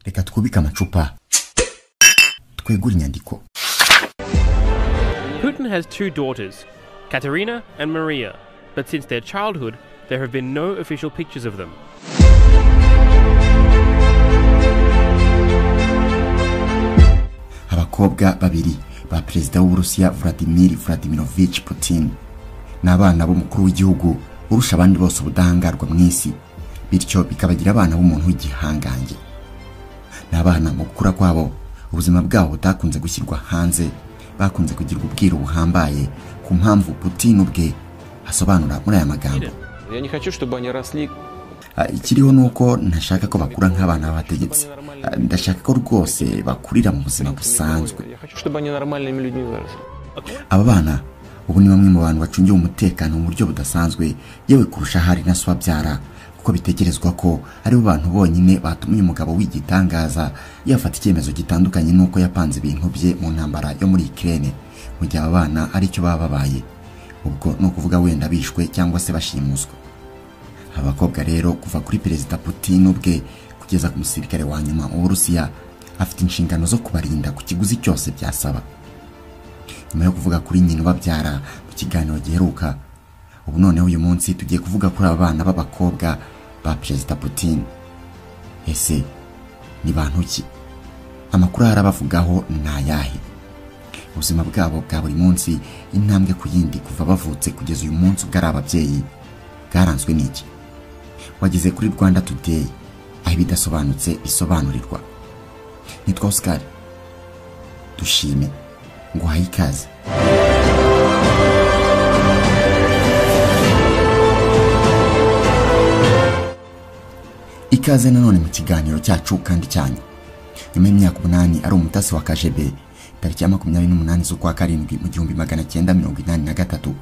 reka twubike amacupa twegure inyandiko Putin has two daughters, Katerina and Maria, but since their childhood, there have been no official pictures of them. abakobwa babiri ba perezida w'uburusiya vladimir vladimirovich putin ni abana b'umukuru w'igihugu urusha abandi bose ubudahangarwa mu isi bityo bikabagira abana b'umuntu w'igihangange ni abana mu gukura kwabo ubuzima bwabo butakunze gushyirwa hanze bakunze kugirwa ubwiru buhambaye ku mpamvu putin ubwe asobanura muri aya magambo Я не хочу, чтобы они росли. Ah, ikiriho ni uko ntashaka ko bakura nk'abana b'abategetsi Ah, ndashaka ko rwose bakurira mu buzima busanzwe Я хочу, чтобы они нормальными людьми выросли. aba bana ubu ni bamwe mu bantu bacungiwe umutekano mu buryo budasanzwe yewe kurusha hari na so babyara kuko bitekerezwa ko ari bo bantu bonyine batumye umugabo w'igitangaza yafata icyemezo gitandukanye n'uko yapanze ibintu bye mu ntambara yo muri ikirere mu gihe aba bana ari cyo baba babaye ubwo ni ukuvuga wenda bishwe cyangwa se bashimuswe abakobwa rero kuva kuri perezida putin ubwe kugeza ku musirikare wa nyuma w'uburusiya afite inshingano zo kubarinda ku kiguzi cyose byasaba nyuma yo kuvuga kuri nyina ubabyara mu kiganiro giheruka ubu noneho uyu munsi tugiye kuvuga kuri aba bana b'abakobwa ba perezida putin ese ni bantu ki amakuru ahari abavugaho ni ayahe ubuzima bwabo bwa buri munsi intambwe ku yindi kuva bavutse kugeza uyu munsi ubwo ari ababyeyi bwaranzwe n'iki wageze kuri rwanda today aho ibidasobanutse bisobanurirwa nitwa oscar dushime nguhaye ikaze ikaze nanone mu kiganiro cyacu kandi cyanyu nyuma y'imyaka umunani ari umutasi wa kajebe tariki ya makumyabiri n'umunani z'ukwa karindwi mu gihumbi magana cyenda mirongo inani na gatatu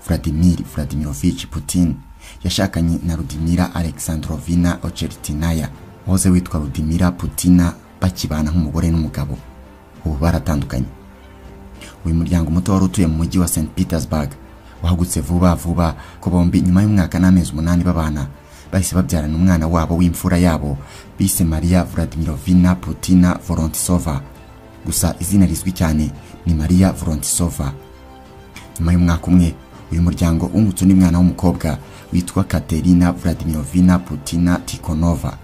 vladimir vladimirovich putin yashakanye na rudimira alexandrovina oceritinaya wahoze witwa rudimira putina bakibana nk'umugore n'umugabo ubu baratandukanye uyu muryango muto wari utuye mu mujyi wa st petersburg wahagutse vuba vuba ko bombi nyuma y'umwaka n'amezi umunani babana bahise babyarana umwana wabo w'imfura yabo bise maria vladimirovina putina vorontisova gusa izina rizwi cyane ni maria vorontisova nyuma y'umwaka umwe uyu muryango wungutse undi mwana w'umukobwa witwa katerina vladimirovina putina tikonova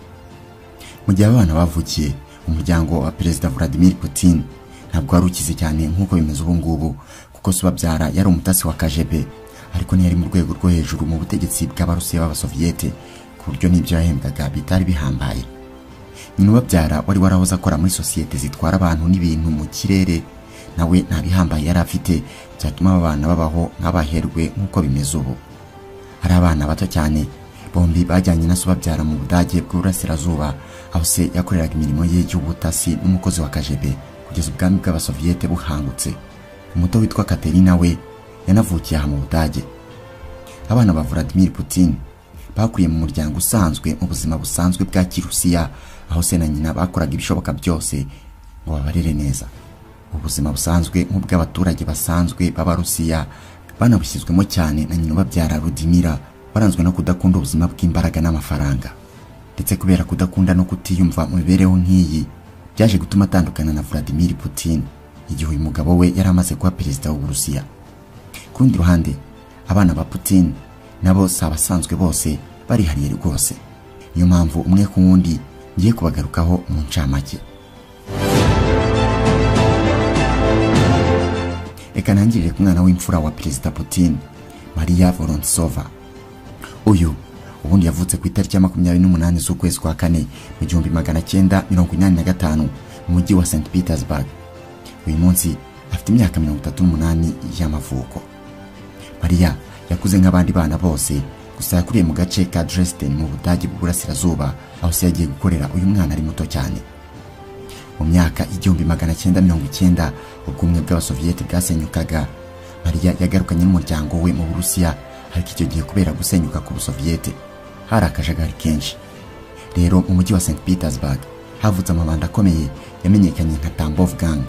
mu gihe abana bavukiye umuryango wa perezida vladimir putin ntabwo wari ukize cyane nk'uko bimeze ubu ngubu kuko se ubabyara yari umutasi wa kajebe ariko ntiyari mu rwego rwo hejuru mu butegetsi bw'abarusiya b'abasoviyete ku buryo n'ibyo yahembwaga bitari bihambaye nyina ubabyara wari warahoze akora muri sosiyete zitwara abantu n'ibintu mu kirere nawe nta bihambaye yari afite byatuma aba bana babaho nk'abaherwe nk'uko bimeze ubu ari abana bato cyane bombi bajyanye na so ubabyara mu budage bw'uburasirazuba aho se yakoreraga imirimo ye y'ubutasi n'umukozi wa kajebe kugeza ubwami bw'abasoviyete buhangutse umuto witwa katerina we yanavukiye aha mu budage abana ba vladimir putin bakuriye mu muryango usanzwe mu buzima busanzwe bwa kirusiya aho se na nyina bakoraga ibishoboka byose ngo babarere neza ubuzima busanzwe nk'ubw'abaturage basanzwe b'abarusiya banabushyizwemo cyane na nyina ubabyara rudimira waranzwe no kudakunda ubuzima bw'imbaraga n'amafaranga ndetse kubera kudakunda no kutiyumva mu mibereho nk'iyi byaje gutuma atandukana na vladimir putin igihe uyu mugabo we yari amaze kuba perezida w'uburusiya ku rundi ruhande abana ba putin nabo si abasanzwe bose barihariye rwose niyo mpamvu umwe ku wundi ngiye kubagarukaho mu ncamake reka ntangirire ku mwana w'imfura wa perezida putin maria vorontsova uyu ubundi yavutse ku itariki ya makumyabiri n'umunani z'ukwezi kwa kane mu gihumbi magana cyenda mirongo inani na gatanu mu mujyi wa st petersburg uyu munsi afite imyaka mirongo itatu n'umunani y'amavuko mariya yakuze nk'abandi bana bose gusa yakuriye mu gace ka dresden mu budage bw'uburasirazuba aho se yagiye gukorera uyu mwana ari muto cyane mu myaka igihumbi magana cyenda mirongo icyenda ubwumwe bw'abasoviyete bwasenyukaga mariya yagarukanye n'umuryango we mu burusiya ariko icyo gihe kubera gusenyuka ku busoviyete hari akajagari kenshi rero mu mujyi wa st petersburg havutse amabandi akomeye yamenyekanye nka tambov gang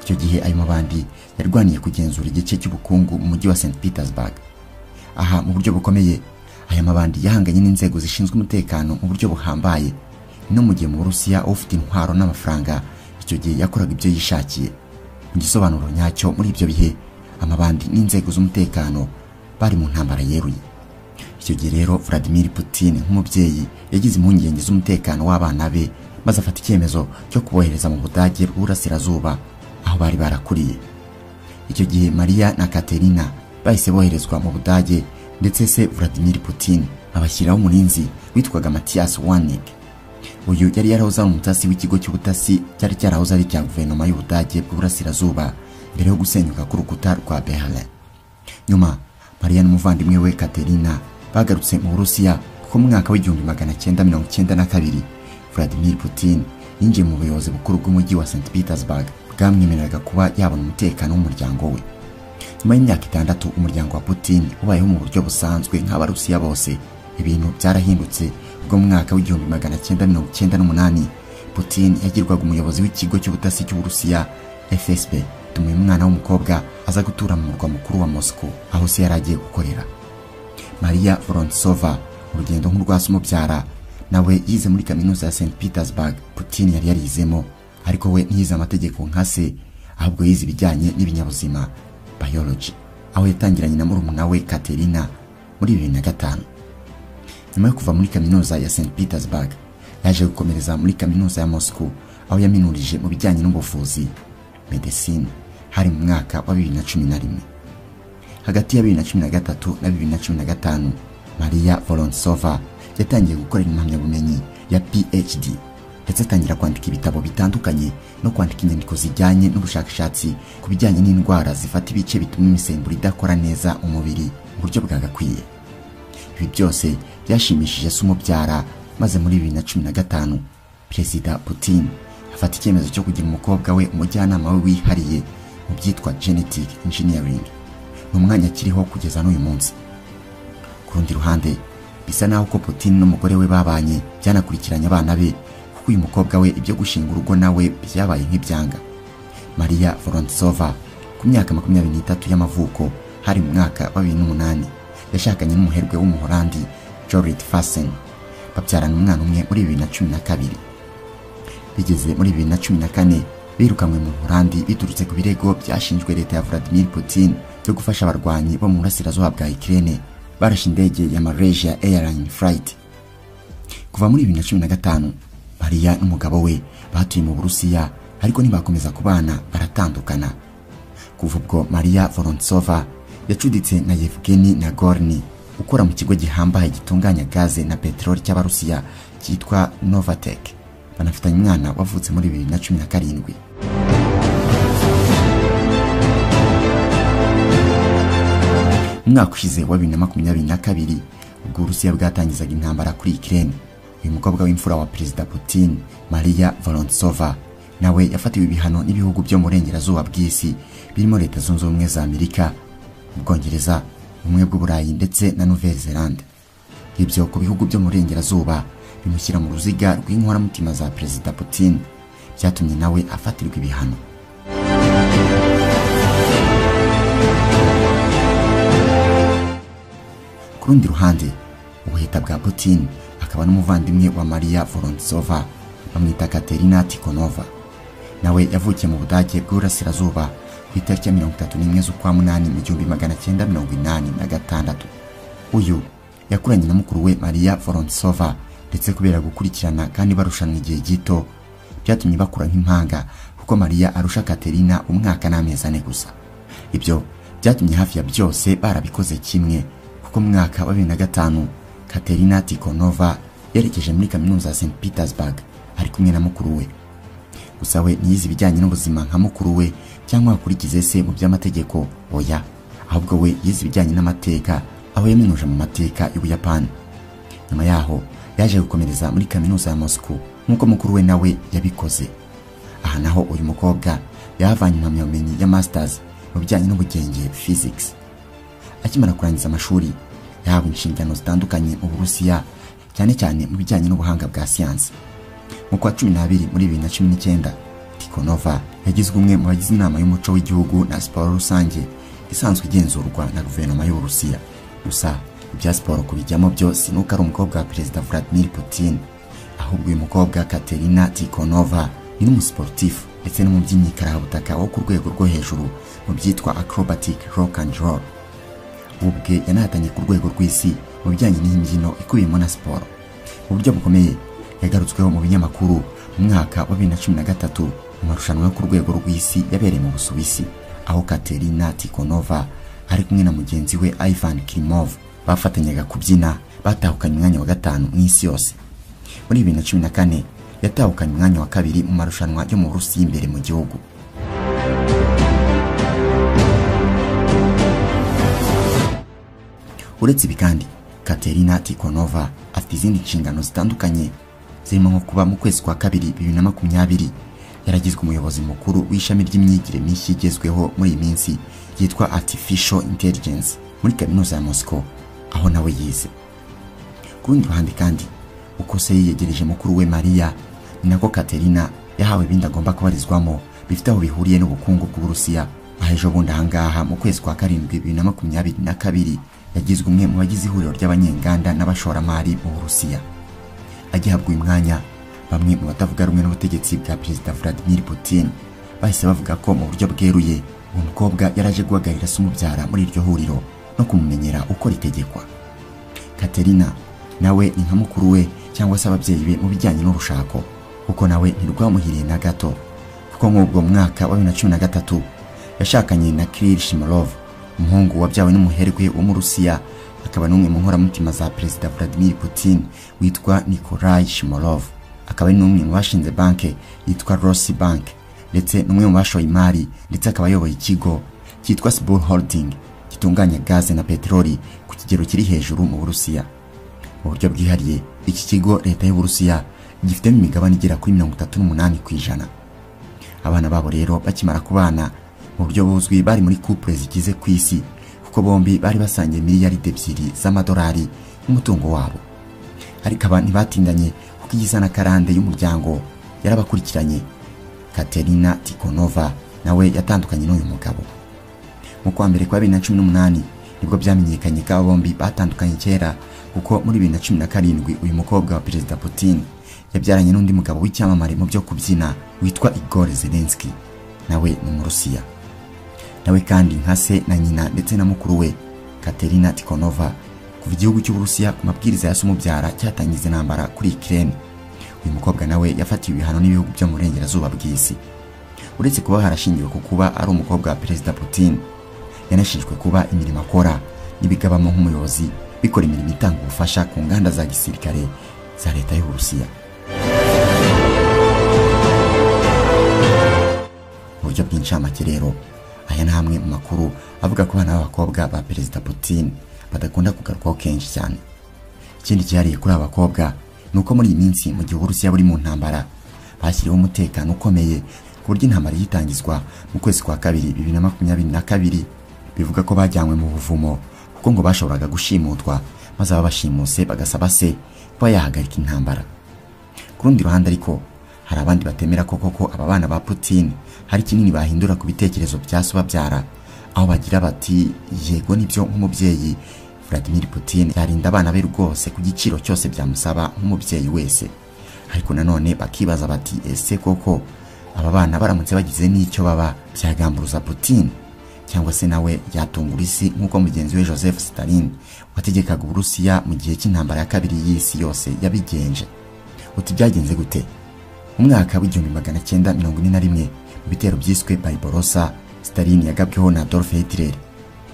icyo gihe ayo mabandi yarwaniye kugenzura igice cy'ubukungu mu mujyi wa st petersburg aha mu buryo bukomeye aya mabandi yahanganye n'inzego zishinzwe umutekano mu buryo buhambaye no mu gihe mu burusiya ufite intwaro n'amafaranga icyo gihe yakoraga ibyo yishakiye mu gisobanuro nyacyo muri ibyo bihe amabandi n'inzego z'umutekano bari mu ntambara yeruye icyo gihe rero vladimir putin nk'umubyeyi yagize impungenge z'umutekano w'abana be maze afata icyemezo cyo kubohereza mu budage bw'uburasirazuba aho bari barakuriye icyo gihe mariya na katerina bahise boherezwa mu budage ndetse se vladimir putin abashyiraho umurinzi witwaga matiyas wanig uyu yari yarahoze ari umutasi w'ikigo cy'ubutasi cyari cyarahoze ari icya guverinoma y'ubudage bw'uburasirazuba mbere yo gusenyuka k'urukuta rwa berlin nyuma mariya n'umuvandimwe we katerina bagarutse mu burusiya kuko mu mwaka w'igihumbi magana cyenda mirongo cyenda na kabiri vladimir putin yinjiye mu buyobozi bukuru bw'umujyi wa st petersburg bwamwemereraga kuba yabona umutekano w'umuryango we nyuma y'imyaka itandatu umuryango wa putin ubayeho mu buryo busanzwe nk'abarusiya bose ibintu byarahindutse ubwo mu mwaka w'igihumbi magana cyenda mirongo cyenda n'umunani putin yagirwaga umuyobozi w'ikigo cy'ubutasi cy'uburusiya fsb tumuye umwana w'umukobwa aza gutura mu murwa mukuru wa moscow aho se yari agiye gukorera maria vorontsova urugendo nk'urwa se umubyara nawe yize muri kaminuza ya st petersburg putin yari yarizemo ariko we ntiyize amategeko nka se ahubwo yize ibijyanye n'ibinyabuzima biology aho yatangiranye na murumuna we Katerina muri bibiri na gatanu nyuma yo kuva muri kaminuza ya St Petersburg yaje gukomereza muri kaminuza ya Moscow aho yaminurije mu bijyanye n'ubuvuzi medecine hari mu mwaka wa bibiri na cumi na rimwe hagati ya bibiri na cumi na gatatu na bibiri na cumi na gatanu Maria Vorontsova yatangiye gukorera impamyabumenyi ya PhD ndetse atangira kwandika ibitabo bitandukanye no kwandika inyandiko zijyanye n'ubushakashatsi ku bijyanye n'indwara zifata ibice bituma imisemburo idakora neza umubiri mu buryo bwagakwiye ibi byose byashimishije se umubyara maze muri bibiri na cumi na gatanu perezida putin afata icyemezo cyo kugira umukobwa we umujyanama we wihariye mu byitwa genetic engineering ni umwanya akiriho kugeza n'uyu munsi ku rundi ruhande bisa naho ko putin n'umugore we babanye byanakurikiranye abana be kuko uyu mukobwa we ibyo gushinga urugo nawe byabaye nk'ibyanga mariya vorontsova ku myaka makumyabiri n'itatu y'amavuko hari mu mwaka wa bibiri n'umunani yashakanye n'umuherwe w'umuholandi jorit fasen babyarana umwana umwe muri bibiri na cumi na kabiri bigeze muri bibiri na cumi na kane birukanwe mu buholandi biturutse ku birego byashinjwe leta ya vladimir putin byo gufasha abarwanyi bo mu burasirazuba bwa ikirere barashe indege ya malaysia airline flight kuva muri bibiri na cumi na gatanu mariya n'umugabo we batuye mu burusiya ariko ntibakomeza kubana baratandukana kuva ubwo mariya vorontsova yacuditse na yevgeni nagorni ukora mu kigo gihambaye gitunganya gaze na peteroli cy'abarusiya cyitwa novatek banafitanye umwana wavutse muri bibiri na cumi na karindwi umwaka ushize wa bibiri na makumyabiri na kabiri ubwo uburusiya bwatangizaga intambara kuri ikirere uyu mukobwa w'imfura wa perezida putin maria vorontsova nawe yafatiwe ibihano n'ibihugu byo mu burengerazuba bw'isi birimo leta zunze ubumwe za amerika ubwongereza ubumwe bw'uburayi ndetse na nouvelle zelande ibyo ku bihugu byo mu burengerazuba bimushyira mu ruziga rw'inkoramutima za perezida putin byatumye nawe afatirwa ibihano ku rundi ruhande ubuheta bwa putin akaba n'umuvandimwe wa Maria Vorontsova bamwita Katerina Tikhonova nawe yavukiye mu Budage bw'Uburasirazuba ku itariki ya mirongo itatu n'imwe z'ukwa munani mu gihumbi magana cyenda mirongo inani na gatandatu uyu yakuranye na mukuru we Maria Vorontsova ndetse kubera gukurikirana kandi barushanwa igihe gito byatumye bakura nk'impanga kuko Maria arusha Katerina umwaka n'amezi ane gusa ibyo byatumye hafi ya byose barabikoze kimwe kuko mu mwaka wa bibiri na gatanu Katerina Tikhonova yerekeje muri kaminuza ya St Petersburg ari kumwe na mukuru we gusa we ntiyize ibijyanye n'ubuzima nka mukuru we cyangwa akurikize se mu by'amategeko oya ahubwo we yize ibijyanye n'amateka aho yaminuje mu mateka y'ubuyapani nyuma yaho yaje gukomereza muri kaminuza ya Moscow nk'uko mukuru we nawe yabikoze aha naho uyu mukobwa yahavanye impamyabumenyi ya masters mu bijyanye n'ubugenge physics akimara kurangiza amashuri yahawe inshingano zitandukanye mu burusiya cyane cyane mu bijyanye n'ubuhanga bwa siyansi mu kwa cumi n'abiri muri bibiri na cumi n'icyenda tikonova yagizwe umwe mu bagize inama y'umuco w'igihugu na siporo rusange isanzwe igenzurwa na guverinoma y'uburusiya gusa ibya siporo kubijyamo byo sinuko ari umukobwa wa perezida vladimir putin ahubwo uyu mukobwa katerina tikonova ni n'umusiporutifu ndetse n'umubyinnyi karabutaka wo ku rwego rwo hejuru mu byitwa acrobatic rock and roll ubu bwe yanahatanye ku rwego rw'isi mu bijyanye n'imbyino ikubiyemo na siporo mu buryo bukomeye yagarutsweho mu binyamakuru mu mwaka wa bibiri na cumi na gatatu mu marushanwa yo ku rwego rw'isi yabereye mu busuwisi aho katerina tikonova ari kumwe na mugenzi we ivan kirimov bafatanyaga kubyina batahukanye umwanya wa gatanu mu isi yose muri bibiri na cumi na kane yatahukanye umwanya wa kabiri mu marushanwa yo mu burusi y'imbere mu gihugu uretse ibi kandi katerina tikonova afite izindi nshingano zitandukanye zirimo nko kuba mu kwezi kwa kabiri bibiri na makumyabiri yaragizwe umuyobozi mukuru w'ishami ry'imyigire mishya igezweho muri iyi minsi ryitwa artificial intelligence muri kaminuza ya moscow aho nawe yize ku rundi ruhande kandi uko se yiyegereje mukuru we mariya ni nako katerina yahawe ibindi agomba kubarizwamo bifite aho bihuriye n'ubukungu bw'uburusiya aho ejo bundi ahangaha mu kwezi kwa karindwi bibiri na makumyabiri na kabiri yagizwe umwe mu bagize ihuriro ry'abanyenganda n'abashoramari mu burusiya agihabwa uyu mwanya bamwe mu batavuga rumwe n'ubutegetsi bwa perezida vladimir putin bahise bavuga ko mu buryo bweruye uwo mukobwa yaraje guhagarira se umubyara muri iryo huriro no kumumenyera uko ritegekwa katerina nawe ni nka mukuru we cyangwa se ababyeyi be mu bijyanye n'urushako kuko nawe ntirwamuhiriye na gato kuko nk'ubwo mu mwaka wa bibiri na cumi na gatatu yashakanye na kiril shimarov umuhungu wabyawe n'umuherwe wo mu rusiya akaba n'umwe mu nkoramutima za perezida vladimir putin witwa nikolai shimarov akaba ari n'umwe mu bashinze banki yitwa rossi bank ndetse n'umwe mu bashoye imari ndetse akaba ayoboye ikigo cyitwa sibul holding gitunganya gaze na peteroli ku kigero kiri hejuru mu burusiya mu buryo bwihariye iki kigo leta y'uburusiya gifitemo imigabane igera kuri mirongo itatu n'umunani ku ijana abana babo rero bakimara kubana mu buryo buzwi bari muri couple zigize ku isi kuko bombi bari basangiye miliyaride ebyiri z'amadolari nk'umutungo wabo ariko aba ntibatindanye kuko iyiza na karande y'umuryango yarabakurikiranye katerina tikonova nawe yatandukanye n'uyu mugabo mu kwa mbere kwa bibiri na cumi n'umunani nibwo byamenyekanye ko aba bombi batandukanye kera kuko muri bibiri na cumi na karindwi uyu mukobwa wa perezida putin yabyaranye n'undi mugabo w'icyamamare mu byo kubyina witwa igor zelenski nawe ni umurusiya nawe kandi nka se na nyina ndetse na mukuru we katerina tikonova kuva igihugu cy'uburusiya ku mabwiriza ya umubyara cyatangiza intambara kuri ikirere uyu mukobwa nawe yafatiwe ibihano n'ibihugu byo mu burengerazuba bw'isi uretse kuba harashingiwe ku kuba ari umukobwa wa perezida putin yanashinjwe kuba imirimo akora n'ibigabamo nk'umuyobozi bikora imirimo itanga ubufasha ku nganda za gisirikare za leta y'uburusiya mu buryo bw'incamake rero aya ni amwe mu makuru avuga ku bana b'abakobwa ba perezida putin badakunda kugarukwaho kenshi cyane ikindi cyihariye kuri aba bakobwa ni uko muri iyi minsi mu gihe uburusiya buri mu ntambara bashyiriweho umutekano ukomeye ku buryo intambara yitangizwa mu kwezi kwa kabiri bibiri na makumyabiri na kabiri bivuga ko bajyanywe mu buvumo kuko ngo bashoboraga gushimutwa maze ababashimuse bagasaba se kuba yahagarika intambara ku rundi ruhande ariko hari abandi batemera ko koko aba bana ba putin hari kinini bahindura ku bitekerezo bya so babyara aho bagira bati yego nibyo nk'umubyeyi vladimir putin yarinda abana be rwose ku giciro cyose byamusaba nk'umubyeyi wese ariko nanone bakibaza bati ese koko aba bana baramutse bagize n'icyo baba byagamburuza putin cyangwa se nawe yatungura isi nk'uko mugenzi we joseph stalin wategekaga uburusiya mu gihe cy'intambara ya kabiri y'isi yose yabigenje uti byagenze gute mu mwaka w'igihumbi magana cyenda mirongo ine na rimwe mu bitero byiswe bariborosa stalin yagabweho na adolf hitler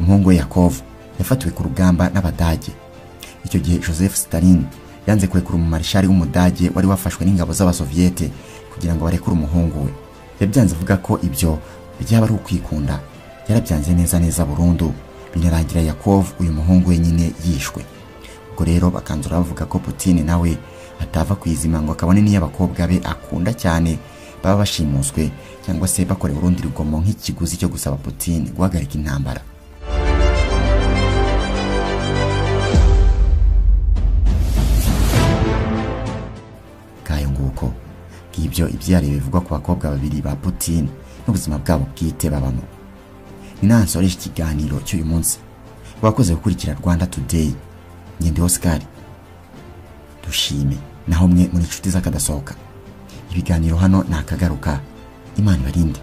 umuhungu we yakov yafatiwe ku rugamba n'abadage icyo gihe joseph stalin yanze kurekura umumarishari w'umudage wari wafashwe n'ingabo z'abasoviyete kugira ngo barekure umuhungu we yabyanze avuga ko ibyo byaba ari ukwikunda yarabyanze neza neza burundu binarangira yakov uyu muhungu we nyine yishwe ubwo rero bakanzura bavuga ko putin nawe atava ku izima ngo akabone n'iyo abakobwa be akunda cyane baba bashimuswe cyangwa se bakorewe urundi rugomo nk'ikiguzi cyo gusaba putin guhagarika intambara kayo nguko ngibyo ibyihariye bivugwa ku bakobwa babiri ba putin n'ubuzima bwabo bwite babamo ni nawe nsoreje ikiganiro cy'uyu munsi wakoze gukurikira rwanda today ngende oscar dushime naho mwe muri inshuti z'akadasohoka ibiganiro hano ni akagaruka imana ibarinde